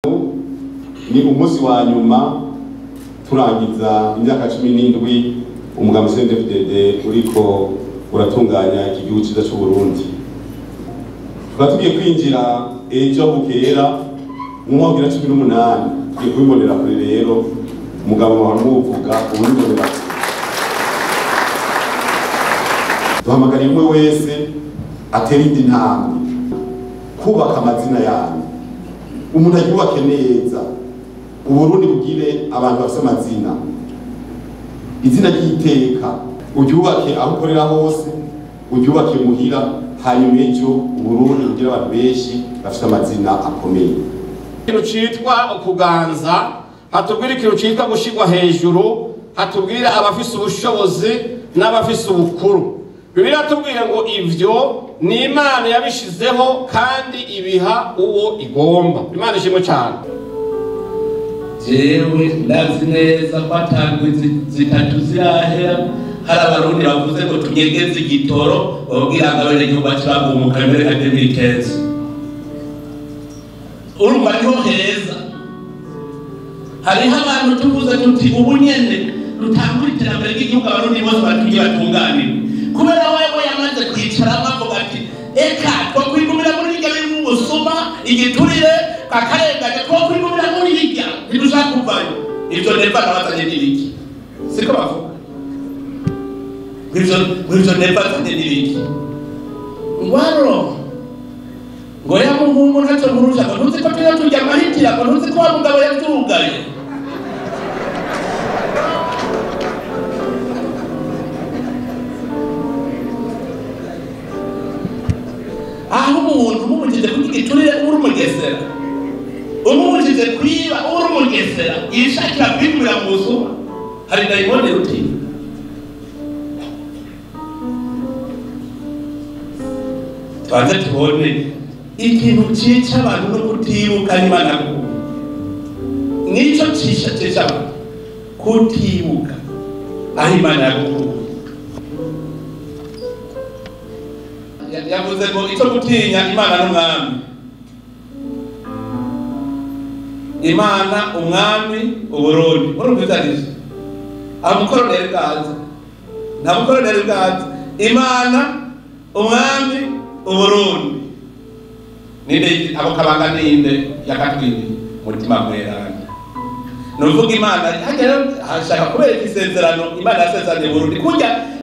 ni umunsi wa nyuma turangiza imyaka cumi n'indwi umugambi CNDD-FDD uriko uratunganya iki gihugu ciza c'Uburundi tukaba tugiye kwinjira ejo bukera mu mwaka wa cumi n'umunani tugiye kubibonera kure rero umugabo wahora muvuga ubibonera kure duhamagariye umwe wese atera indi ntambwe kubaka amazina yanyu umuntu ayubake neza uburundi bugire abantu bafite amazina izina ry'iteka uryubake aho ukorera hose uryubake muhira hanyuma ejo uburundi bugire abantu benshi bafite amazina akomeye ikintu citwa ukuganza hatubwira ikintu citwa gushirwa hejuru hatubwira abafise ubushobozi n'abafise ubukuru bibiliya tubwira ngo ivyo ni imana yabishizeho kandi ibiha uwo igomba imana ishimwe cyane jewe ndazi neza ko atandwi zi- zitatu zirahera hari abarundi bavuze ngo tunyegeze igitoro babwira ngo abenegihugu bacu bagumuka mbere ka demilitezi urumva niho heza hariho abantu tuvuze tuti ubu nyene rutangura iterambere ry'igihugu abarundi bose batuye batunganire kubera wewe yamaze kwicaramo avuga ati eka twakwigumira muri hirya birimo ubusuma igiturire kakarengane twakwigumira muri hirya ntidushaka kuvayo ivyo neva nabazanye n'ibiki siko bavuga ngwivyo neva azanye n'ibiki ngwaro ngo ya muhungu ntacyo murusha ngo ntuzi ko tujya turya amahitira ngo ntuzi ko wa mugabo yavyugaye aho umuntu umubujije kurya igiturire uri umugesera umubujije kwiba uri umugesera yishakira kwigurira mu zuba hari dayimoni rutinya tubanze tubone ikintu cica abantu no kutibuka n'imana kubu nico cisha cica abantu kutibuka aho imana yagukuye Ya- yavuze ngo icyo gutinya imana n'umwami imana umwami uburundi urumvizanisha aho mukoroneri bwaza nta mukoroneri bwaza imana umwami uburundi ninde abo kabanga ninde yakatwiriye umutima mweranda ni uvuga imana hagera hashaka kubera isezerano imana yasezeraniye burundi kurya